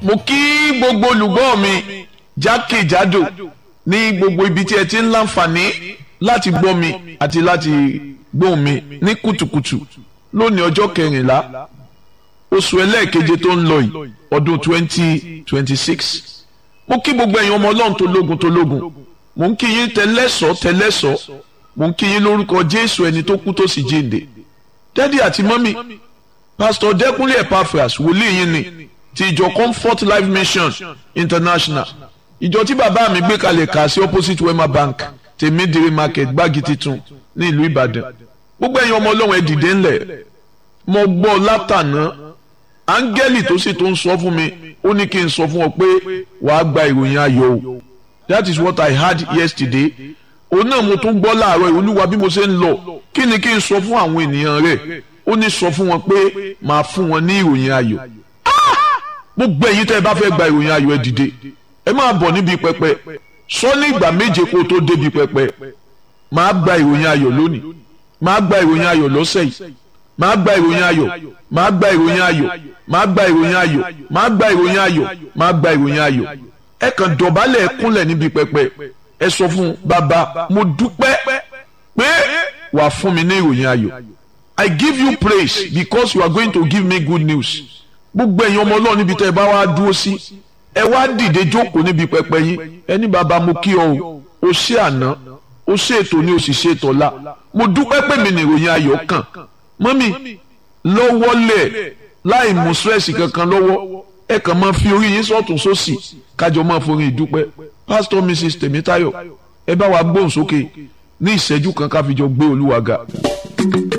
mo kí gbogbo olùgbọ́ mi jákèjádò ní gbogbo ibi tí ẹ ti ń láǹfààní láti gbọ́ mi àti láti gbóhùn mi ní kùtùkùtù lónìí ọjọ́ kẹrìnlá oṣù ẹlẹ́ẹ̀keje tó ń lọ yìí ọdún twenty twenty six mo kí gbogbo ẹ̀yin ọmọ ọlọ́run tó lógun tó lógun mo ń kí yín tẹlẹ́sọ̀ tẹlẹ́sọ̀ mo ń kí yín lórúkọ jésù ẹni tó kú tó sì jíǹde dádì àti mọ́mì pásítọ̀ dẹ́kunlé epaphras wòlíì yín ni ti ìjọ comfort life mission international ìjọ tí bàbá mi gbé kalẹ̀ kà sí opposite wema bank tèmídìrí market gbági titun ní ìlú ìbàdàn gbogbo ẹ̀yin ọmọ ọlọ́run ẹ dìde ńlẹ̀ mo gbọ́ látàná áńgẹ́lì tó sì tó ń sọ fún mi ó ní kí n sọ fún ọ pé wàá gba ìròyìn ayọ̀ o that is what I heard yesterday òun náà mo tún gbọ́ láàárọ̀ olúwa bí mo ṣe ń lọ kí ni kí n sọ fún àwọn ènìyàn rẹ̀ ó ní sọ fún wọn pé màá fún wọn ní ìròyìn ayọ̀ gbogbo ẹ̀yin tẹ́ ẹ bá fẹ́ gba ìròyìn ayọ̀ ẹ dìde ẹ máa bọ̀ níbi pẹpẹ sọ ní ìgbà méje kó tó débi pẹpẹ màá gba ìròyìn ayọ̀ lónìí màá gba ìròyìn ayọ̀ lọ́sẹ̀ yìí màá gba ìròyìn ayọ̀ màá gba ìròyìn ayọ̀ màá gba ìròyìn ayọ̀ màá gba ìròyìn ayọ̀ màá gba ìròyìn ayọ̀ ẹ kàn dọ̀bálẹ̀ ẹ kúnlẹ̀ níbi pẹpẹ ẹ sọ fún bàbá mo dúpẹ́ pé wàá fún mi ní ìròyìn ayọ̀ I give you praise because you are going to give me good news gbogbo ẹ̀yin ọmọ ọlọ́run níbi tẹ́ ẹ bá wá dúró sí ẹ wá dìde jókòó níbi pẹpẹ yín ẹni bàbá mo kí ọ o o ṣe àná o ṣe ètò ní o sì ṣe ètò ọ̀la mo dúpẹ́ pé mi ní ìròyìn ayọ̀ kàn mọ́mì lọ́wọ́lẹ̀ láì mú stress kankan lọ́wọ́ ẹ kàn máa fi orí yín sọ́tún sósì kájọ máa forin ìdúpẹ́ pastor mrs tèmítáyọ̀ ẹ bá wa gbóhùn sókè ní ìṣẹ́jú kan ká fi jọ gbé olúwa ga.